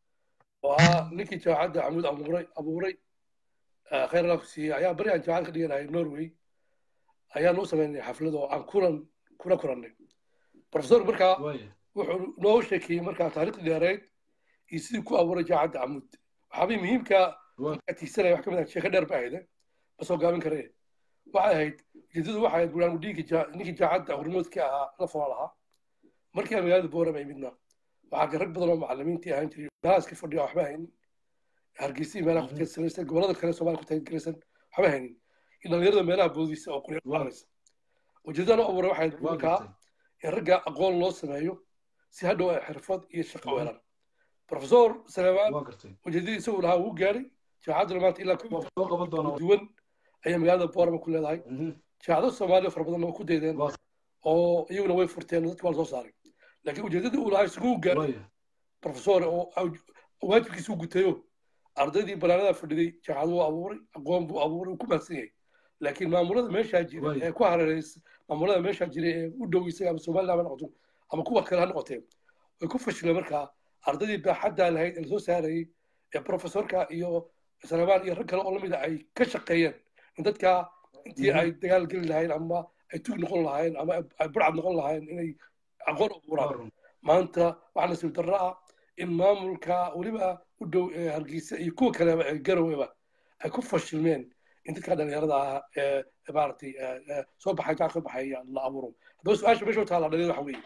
oo ahaa ninkii jaamacadda camuud abuuray abuuray eh, khayr allah ku siiyey ayaa beri aan jaamacad ka dhiganahay norway ayaan u samaynay xaflad oo aan kulan kula kulannay professor markaa
waaya
wuxuu noo sheekeeyey markaa taariikhdii dheereyd iyo sidii ku abuuray jaamacadda camuud waxaabay muhiimka
waa
markaa tiigsanaya wax ka mid ah sheeko dheer ba ahayde ma soo gaabin karee waxay ahayd ujeedadu waxay ahayd bulaan dhiiggii jaa- ninkii jaamacadda hormoodkii ahaa la fulan lahaa markii aan magaalada boorama imidna waxaa ka rag badan oo macallimiintii ahaan jiray meelahaas ka fadhiya waxba haynin hargeysa iyo meelaha ku teedsanaysan gobolada kale soomaaliya ku teedgaraysan waxba haynin iyo dhalinyarada meelaha boodiisa oo qurya qaanaysa ujeedada loo abuuray waxay ahayd
waa
markaa
gartay
in ragga aqoon loo sameeyo si hadhow ay xirfad iyo shaqo u helaan professor saleemaan
waa gartay
ujeedadii isagu lahaa wuu gaadhay jaamacadduna maanta ilaa
waa soo qaban doonaa
kala duwan ayaa magaalada boorama ku leedahay
Mhm.
jaacado soomaaliya fara badanna waa ku daydeen
Waa-
oo iyaguna way furteen oo dadka waa la soo saaray laakiin ujeedadii uu lahaa isagu gaadhay
waaya
professor oo aw- waajibkiisa u gutayo ardaydii banaanada fadhiday jaacado uu abuuray aqoon buu abuuray uu ku mahadsan yahay laakiin maamulada meeshaa jira
Waay.
ee ku hareeraysa maamulada meeshaa jira ee u dhow isaga ama somaliland ha noqoto ama kuwa kale ha noqotee way ku fashileen markaa ardaydii baaxaddaa lahayd ee lasoo saarayay ee professorka iyo salemaan iyo rag kale oo lamida ay ka shaqeeyeen in dadka intii
Mhm.
ay dagaal geli lahayn ama ay tug noqon lahaayeen ama ay burcad noqon lahaayeen inay aqoon u
waa
abuuraan
run
maanta waxaa nasiib darro ah in maamulka weliba u dhow ee hargeysa iyo kuwa kaleba ee garoweba ay ku fashilmeen in dadka dhalinyarada ah ee ee maaragtay ee, ee, soo baxay jaal soo baxay la abuuro haddaba su-aasha meesha u taala dhalinyarada waxa weeye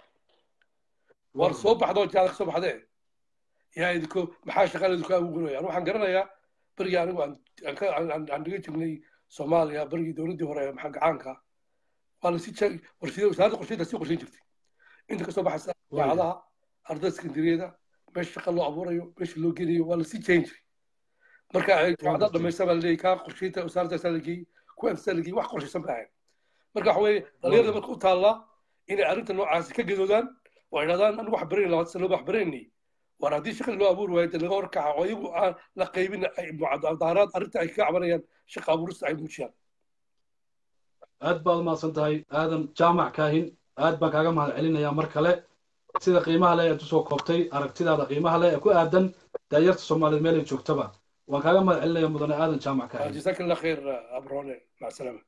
waa
war
run
soo baxdoo jaal ka soo baxdee yaa idinku maxaa shaqada idinku abuuraya waxaan garanayaa berigii anigu aan aan ka- aan- aan- aan dhiga jirnay soomaaliya berigii dowladdii hore ee maxaa gacaanka waa lasii jeeg- warshada wasaaradda qorsheynta sii qorsheyn jirtay inta kasoo baxaysa
Waaya.
jaacadaha ardada sekandariyada meesha shaqa loo abuurayo meesha loo geliyo waa lasii jeyn jiray marka ay jaacadaha
gartay.
dhamaysa baa laleeyahy kaa qorsheynta wasaaradda saa lageeyey kuwa saa lageeyey wax qorshaysan ba ahayn marka waxa weeye dhalinyarada marka u taallaa inay arrinta noocaasi ka gadoodaan oo ay dhahdaan anigu wax baranay labaatan sano wax baranay war haddii shaqada loo abuuri waayo dee laga horkaca oo iyagu aan la qaybin ay mucadaaraad arrinta ay ka cabanayaan shaqa abuurista ay muujiyaan
aad baad umahadsan tahay aadan jaamac kaahin aad baan kaaga mahad celinayaa mar kale sida qiimaha leh eed usoo koobtay aragtidaada qiimaha leh ee ku aadan daayarta soomaaliyeed meel ay joogtaba waan kaaga mahad celinaya mudane aadan jaamac kaahin
jazaaka allah khayr abrone mac salaama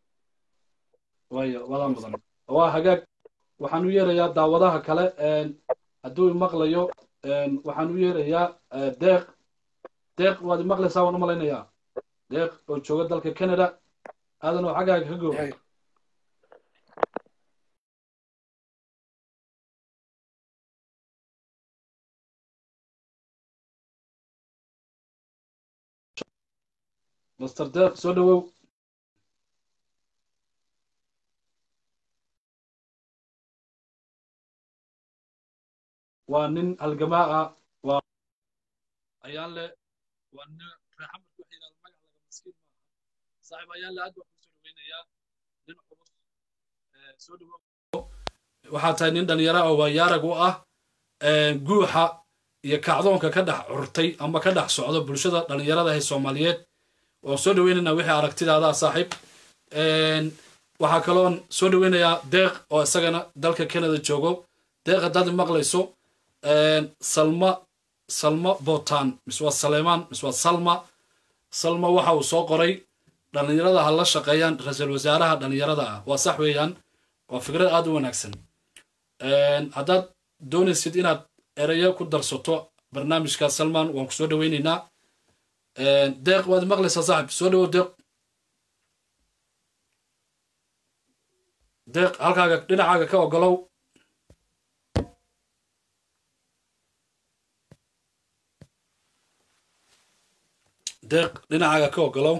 waayo wadaa mudan waa hagaag waxaan u yeerayaa daawadaha kale een, hadduu imaqlayo een, waxaan u yeerayaa eh, deeq deeq waad imaqlaysaa waan u malaynayaa deeq oo jooga dalka canada aadan oo xaggaaga ka gooba
Yahay.
master deeq soo dhawow waa nin halgamaa ah waa ayaan le waa nin reexamarka waxa yidhahda magac laga maskiin maaha saaxiib ayaan le aad baan kusoo dhaweynayaa nin culus Eh, soo dhawow waxaa tahay nin dhalinyaro ah waa yaarag u ah eh, guuxa iyo kacdoonka ka dhex curtay ama ka dhex socda bulshada dhalinyarada ee soomaaliyeed waan soo dhaweynaynaa wixii aragtidaada ah saaxiib Een, waxaa kaloon soo dhaweynayaa deeq oo isagana dalka canada joogo deeq haddaad maqlayso een, salma salma botan mise waa saleemaan mise waa salma salma waxa uu soo qoray dhalinyarada ha la shaqeeyaan ra-iisul wasaaraha dhalinyarada ah waa sax weeyaan waa fikrad aad u wanaagsan Een, haddaad doonaysid inaad ereyo ku darsato barnaamijka salman waan ku soo dhaweynaynaa Een, deeq waad maqlaysaa saaxib soo dhawow deeq deeq halkaaga dhinacaaga ka ogolow deeq dhinacaaga ka ogolow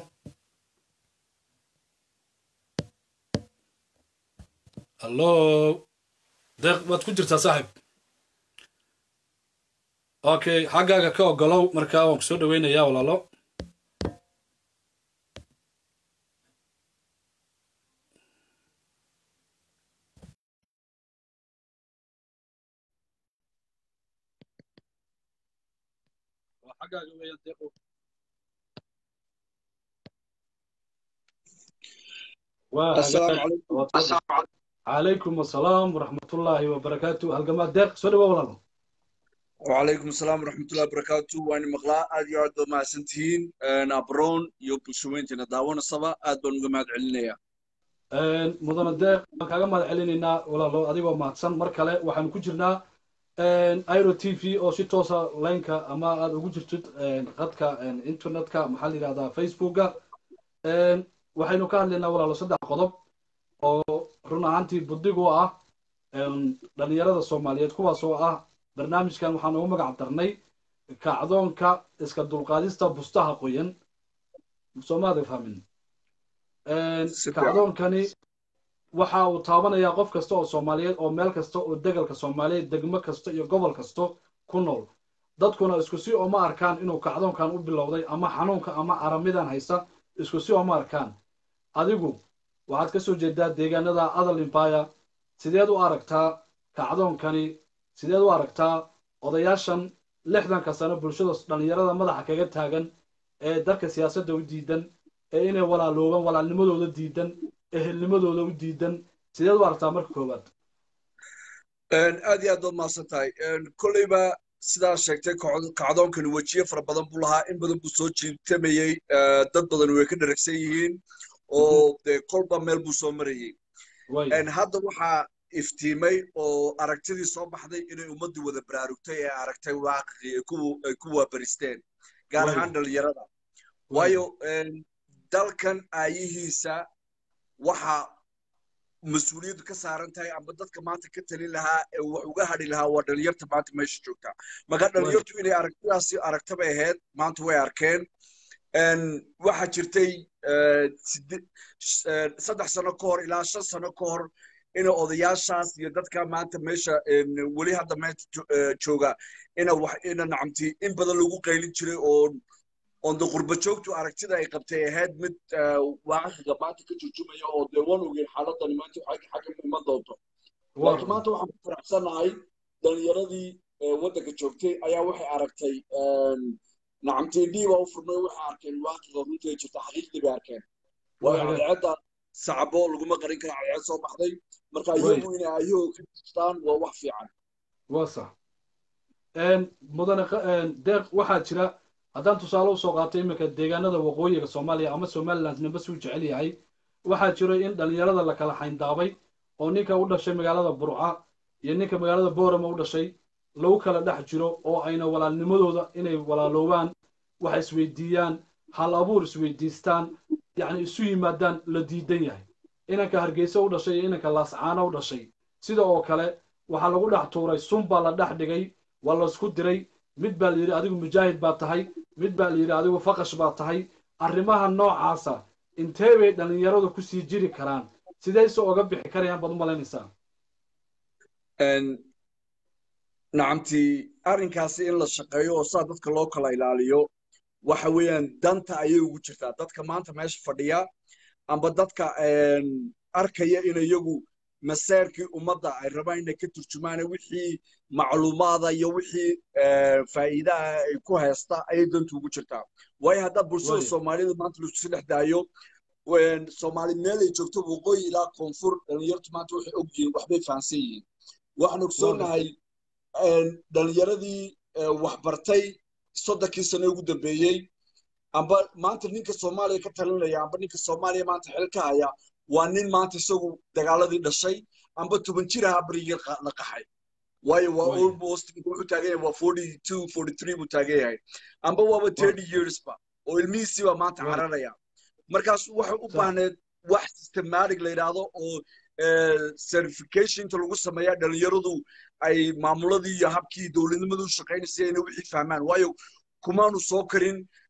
hallo deeq waad ku jirtaa saaxib okay xaggaaga ka ogolow markaa waan ku soo dhaweynayaa walaalo xaggaaga weeyaan deeqo calaykum asalaam waraxmatullaahi wabarakaatu halgamaad deeq soo dhawa walaalo
وعليكم السلام ورحمة الله وبركاته وأنا مقلا أدي عد ما سنتين أبرون يو بشوين تنا داونا صبا أد بن جماعة علنيا
mudana deeq waan kaaga mahad celinaynaa walaalo adigoo mahadsan mar kale waxaanu ku jirnaa iro t v oo si toosa lineka ama aad ugu jirtid qadka internetka maxaa la yidhahdaa facebooka waxaynu ka hadlaynaa walaalo saddex qodob oo run ahaantii buddigu ah dhalinyarada soomaaliyeed kuwaas oo ah barnaamijkan waxaan ugu magac darnay kacdoonka iska dulqaadista bustaha qoyan soomaada fahmin kacdoonkani waxa uu taabanayaa qof kasta oo soomaaliyeed oo meel kasta oo degalka soomaaliyeed degmo kasta iyo gobol kasta ku nool dadkuna isku si oma arkaan inuu kacdoonkan u bilowday ama xanuunka ama aramidan haysta isku si oma arkaan adigu waxaad ka soo jeedaa deegaanada adal empire sideed u aragtaa kacdoonkani sideed u aragtaa odayaashan lixdanka sano bulshada dhallinyarada madaxa kaga taagan ee dalka siyaasadda u diidan ee inay walaaloobaan walaalnimadooda diidan ehelnimadooda u diidan sideed u aragtaa marka koowaad
aad iyo aad baad mahadsan tahay kolleyba sidaa sheegtay kacdoonkani wejiye fara badan buu lahaa in badan buu soo jiitamayey dad badan way ka dharagsan yihiin oo dee kolba meel buu soo marayey hadda waxaa iftiimay oo aragtidii soo baxday inay ummaddii wada baraarugtay ee aragtay waaqicii ay ku waabaristeen gaar ahaan dhalinyarada waayo dalkan aayihiisa waxa mas-uuliyaddu ka saaran tahay amba dadka maanta ka talin lahaa ee wax uga hadhi lahaa waa dhalinyarta maanta meesha joogta marka dhalinyartu inay aragtidaasi aragta bay ahayd maanta way arkeen waxaa jirtay saddex sano ka hor ilaa shan sano ka hor ina odayaashaas iyo dadka maanta meesha weli hadda meesha jooga ina wax ina nacamti in badan lagu qaylin jiray oo oonde qurba joogtu aragtida ay qabtay ahayd mid waaqiga maanta ka turjumaya oo dee wan ogeyn xaaladani maanta xagga iman doonto laakiin maanta waxaan ku faraxsanahay dhalinyaradii waddanka joogtay ayaa waxay aragtay nacamti dhiiba u furmay waxay arkeen waaqiga runtii jirta xaqiiqdii bay arkeen waayo cadceedda sacabo laguma qarin kara cadceed soo baxday marka iyagu inay ayagoo ka jirtaan waa wax fiican
waa sax mudane deeq waxaa jira haddaan tusaale usoo qaato iminka deegaanada waqooyiga soomaaliya ama somaliland nimba suu jecel yahay waxaa jiro in dhalinyarada la kala xayndaabay oo ninka u dhashay magaalada burca iyo ninka magaalada boorama u dhashay lagu kala dhex jiro oo ayna walaalnimadooda inay walaaloobaan wax isweydiiyaan hal abuur isweydiistaan yacni isu yimaadaan la diidan yahay inanka hargeysa u dhashay iyo inanka laascaana u dhashay sida oo kale waxaa lagu dhex tuuray sun baa la dhex dhigay waa laysku diray mid baa la yidhi adigu mujaahid baa tahay mid baa la yidhi adigu faqash baa tahay arrimaha noocaasa intee bay dhallinyaradu kusii jiri karaan sidayse oga bixi karayaan baad u malaynaysaa
nacamti arrinkaasi in la shaqeeyo oo saa dadka loo kala ilaaliyo waxa weeyaan danta ayay ugu jirtaa dadka maanta meesha fadhiya amba dadka arkaya in iyagu maseerkii ummadda ay rabaan inay ka turjumaan wixii macluumaada iyo wixii faa'iidaha ay ku haysta ayay dantu ugu jirtaa waayo haddaa bulshada soomaalida maanta laisku dhex daayo soomaali meel ay joogto waqooyi ilaa koonfur dhalinyartu maanta waxay og yihiin waxbay fahansan yihiin waxaan ogsoonahay dhalinyaradii waxbartay soddonkii sano ugu dambeeyey amba maanta ninka soomaaliya ka talinaya amba ninka soomaaliya maanta xil ka haya waa nin maanta isagu dagaaladii dhashay amba toban jir ahaa berigii la qaxay waayo waa almost wuxuu taagan yahay waa forty two forty three buu taagan yahay amba waaba thirty yearsba oo ilmihiisiiba maanta cararaya markaas waxay u baahneed wax systematic la yidhaahdo oo certificationta lagu sameeya dhalinyaradu ay maamuladii iyo habkii dowladnimadu u shaqaynaysay inay wixii fahmaan waayo kumaanu soo karin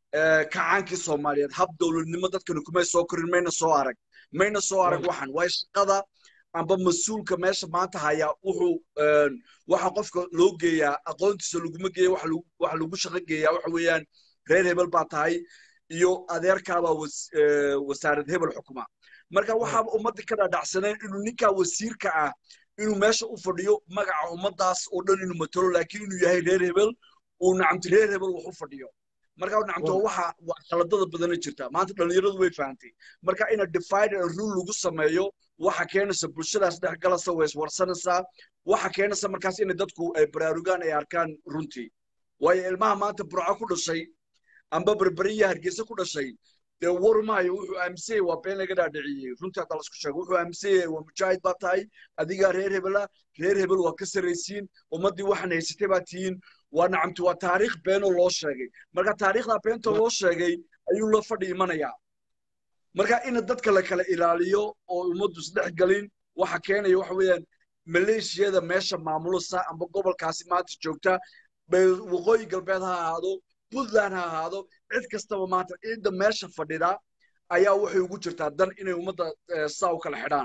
kacaankii soomaaliyeed hab dowladnimo dadkani kumay soo korin mayna soo arag mayna soo arag waxan waayo shaqada amba mas-uulka meesha maanta hayaa wuxuu waxa qofka loo geeyaa aqoontiisa laguma geeya waxa lagu shaqo geeyaa waxa weeyaan reer hebel baa tahay iyo adeerkaabaa wasaarad hebel xukuma marka waxaaba ummadda ka dhaadhacsaneen inuu ninkaa wasiirka ah inuu meesha u fadhiyo magaca ummaddaas oo dhan inuu matalo laakiin inuu yahay reer hebel uu nacamti reer hebel wax u fadhiyo marka nacamto waxa khaladada badana jirta maanta dhallinyaradu way fahantay marka ina divide and rule lagu sameeyo waxa keenaysa bulshadaas dhex galasa way iswarsanaysaa waxa keenaysa markaas inay dadku ay baraarugaan ay arkaan runtii waayo ilmaha maanta burco ku dhashay amba berberiya hargeysa ku dhashay dee war maayo wuxuu aaminsanyay waa been laga dhaadhiciyey runtii hadda lasku sheego wuxuu aaminsanyay waa mujaahid baa tahay adigaa reer hebela reer hebel waa ka sarraysiin ummaddii waxaan haysatay baa tihiin waa nacamti waa taariikh beenoo loo sheegay marka taariikhdaa beenta loo sheegay ayuu la fadhi imanayaa marka ina dadka la kala ilaaliyo oo ummaddu isdhex galin waxa keenaya waxa weeyaan maleeshiyada meesha maamulasa amba gobolkaasi maanta joogta waqooyi galbeed ha ahaado puntland ha ahaado cid kastaba maanta cidda meesha fadhida ayaa waxay ugu jirtaa dan inay ummadda saa u kala xidhaan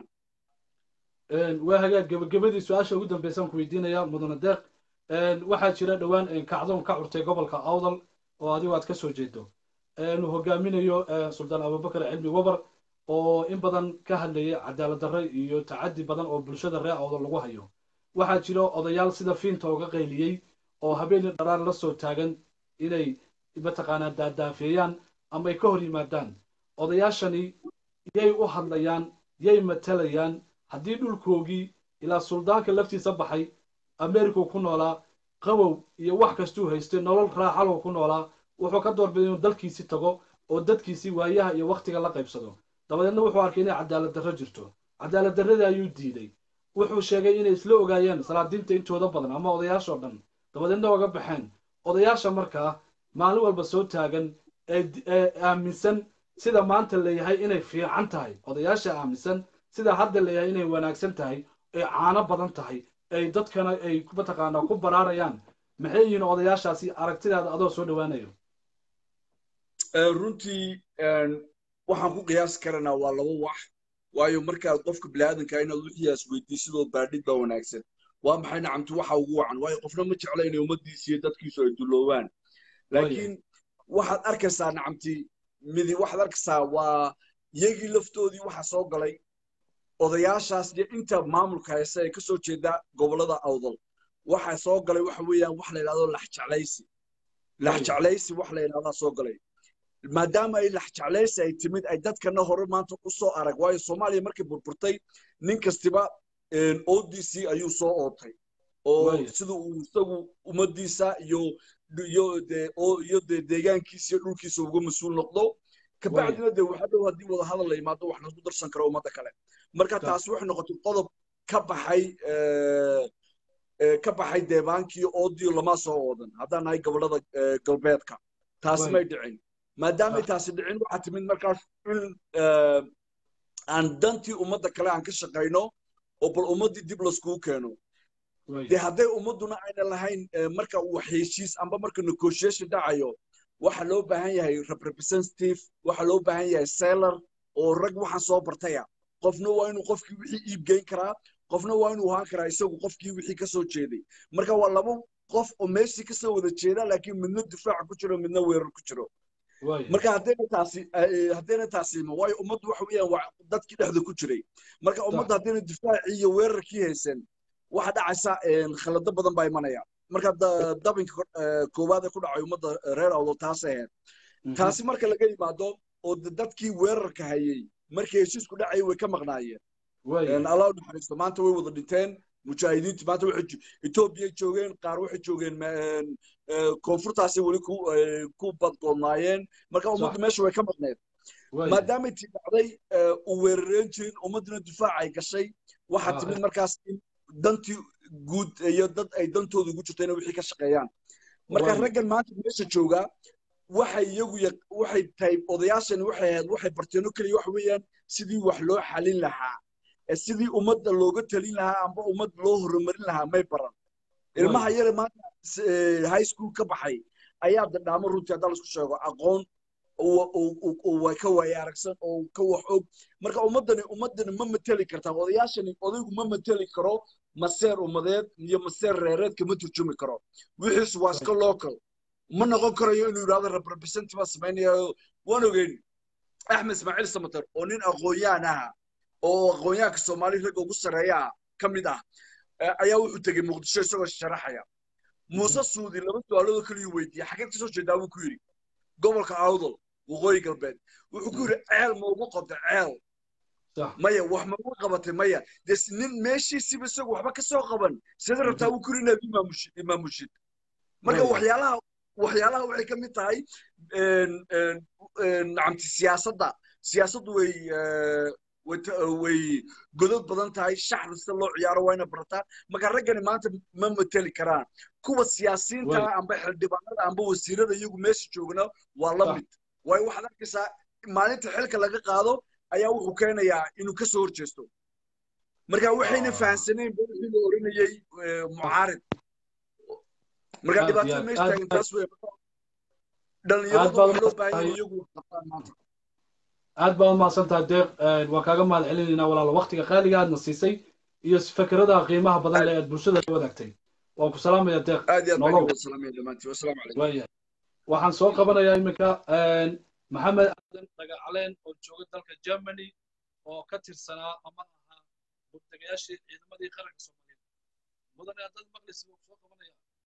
waa hagaag gebagabadii su-aasha ugu dambeysaan ku weydiinaya mudane deeq waxaa jira dhowaan kacdoon ka curtay gobolka awdal oo adigu aad ka soo jeedo uu hogaaminayo suldaan abubakar cilmi wabar oo in badan ka hadlayay cadaalad darre iyo tacaddi badan oo bulshada reer awdal lagu hayo waxaa jira odayaal sida fiinta uga qayliyey oo habeenii dharaan la soo taagan inay mataqaanaa daadaafeeyaan ama ay ka hor yimaadaan odayaashani yay u hadlayaan yay matalayaan haddii dhulkoogii ilaa suldaanka laftiisa baxay amerikau ku noolaa qabow iyo wax kastuu haystay nolol raaxalow ku noolaa wuxuu ka doorbiday inuu dalkiisii tago oo dadkiisii waayaha iyo wakhtiga la qaybsado dabadeedna wuxuu arkay inay cadaalad darro jirto cadaalad darradii ayuu diiday wuxuu sheegay inay isla ogaayeen salaadiinta intooda badan ama odayaashoo dhan dabadeedna oga baxeen odayaasha markaa maalin walba soo taagan ee aaminsan sida maanta leeyahay inay fiican tahay odayaasha aaminsan sida hadda leeyahay inay wanaagsan tahay ay caano badan tahay ay dadkana ay mataqaanaa ku baraarayaan maxay yihiin odayaashaasi aragtidaada adoo soo dhowaanayo
runtii waxaan ku qiyaasi karanaa waa laba wax waayo markaad qofka biniaadanka inaad wixiiaas weydiisidoo baadhid baa wanaagsan waa maxay nacamti waxa ugu wacan waayo qofna ma jecla inay ummaddiisa iyo dadkiisu ay duloobaan laakiin waxaad arkaysaa nacamti midi waxaad arkaysaa waa iyagii laftoodii waxa soo galay odayaashaas iyo inta maamulka hayse ee ka soo jeeda gobollada awdal waxa soo galay waxa weeyaan wax la yidhahdo laxjeclaysi laxjeclaysi wax la yidhahdaa soo galay maadaama ay laxjeclaysi ay timid ay dadkana hore maanta u soo arag waayo soomaaliya markay burburtay nin kastiba oodiisii ayuu soo ootay oo sida uu isagu ummaddiisa iyo iyo dee iyo dee deegaankiisa iyo dhulkiisa uga mas-uul noqdo kabacdina dee waxa dhow haddii wada hadal la yimaado wax lagu darsan karo ummadda kale marka taasi waxay noqotay qodob ka baxay ka baxay deebaankii oodiyo lama soo oodan haddaan nahay gobollada galbeedka taasi may dhicin maadaamay taasi dhicin waxaa timid markaas in aan dantii ummadda kale aan ka shaqayno oo bal ummaddii dib laskugu keeno dee hadday ummadduna ayna lahayn marka wax heshiis amba marka negotiation dhacayo waxa loo baahan yahay representative waxa loo baahan yahay seller oo rag waxaan soo bartaya qofna waa inuu qofkii wixii iib geyn karaa qofna waa inuu ahaan karaa isagu qofkii wixii ka soo jeeday marka waa laba qof oo meeshii kasoo wada jeeda laakiin midna difaaca ku jiro midna weerar ku jiro marka haddayna taasi haddayna taasi waayo ummaddu waxa weeyaan waa dadkii dhexda ku jiray marka ummadda haddayna difaacii iyo weerarkii haysan waxa dhacaysa khalado badan baa imanaya marka dabinka koowaad ee ku dhacay ummadda reer awdo taas ahayd taasi marka laga yimaado oo dadkii weerarka hayay markii heshiisku dhacayay way ka maqnaayeen allah naxariisto maanta way wada dhinteen mujaahidiintu maanta waxay etoobiyay joogeen qaar waxay joogeen koonfurtaasay weli ku badgoodnaayeen marka ummaddu meesha way ka maqneed maadaamay tii dhacday u weerareen jirin ummadduna difaac ay gashay waxaa timid markaas in dantii guud iyo dad ay dantooda ugu jirto inay wixii ka shaqeeyaan marka raggan maanta meesha joogaa waxay iyagu waxay tahay odayaashani waxay ahayd waxay barteeno keliya waxa weeyaan sidii wax loo xalin lahaa sidii ummadda looga talin lahaa amba ummad loo horumarin lahaa may baran ilmaha yare maanta high school ka baxay ayaa dadhaamo runtii haddaa laisku sheego aqoon way ka waaya aragsan oo ka wax og marka ummaddani ummaddani ma mateli kartaa odayaashani odaygu ma mateli karo maseer ummadeed iyo maseer reereed kama turjumi karo wixiisu waa iska local ma noqon karayo inuu yidhahdo representative baa samaynayo waan ogeyn axmed ismaaciil samater oo nin aqoon-yahan aha oo aqoon-yahanka soomaali ragga ugu sarreeya ka mid ah ayaa wuxuu tegey muqdisho isagoo sharaxaya muuse suudi laba su-aaloodoo kaliyu weydiiyey xageed kasoo jeedaa buu ku yidhi gobolka awdal waqooyi galbeed wuxuu ku yidhi ceel ma ugu qabtay ceel maya wax ma ugu qabatay maya des nin meeshiisiba isagu waxba ka soo qaban sida rabtaa buu ku yidhi inaad imaamushid imaamushid marka waxyaalaha waxyaalaha waxay ka mid tahay nacamti siyaasadda siyaasaddu way way godod badan tahay shaxda sida loo ciyaaro waa ina barataa marka raggani maanta ma mateli karaan kuwa siyaasiyiinta amba xildhibaanada amba wasiirada iyagu meesha joogna waa la mid waayo waxaad arkaysaa maalinta xilka laga qaado ayaa wuxuu keenayaa inuu kasoo horjeesto marka waxayna fahamsanayn ba wixii la oranayey mucaarid marka dhibaatada meesha taagan taas wey dhalinyaradu waxa loo baahan iyagu qabtaan maanta
aad baa u mahadsantahay deeq waan kaaga mahad celinaynaa walaalo waktiga qaaliga aadna siisay iyo fikrada qiimaha badan le aad bulshada la wadaagtay waan ku salaamaya deeq waxaan soo qabanayaa iminka maxamed aadan dhagacaleen oo jooga dalka germany oo ka tirsanaa ama ahaa murtagayaashii ciidamadii qaranka soomaaliyeed mudane haddaad maqlaysa waan soo qabanaya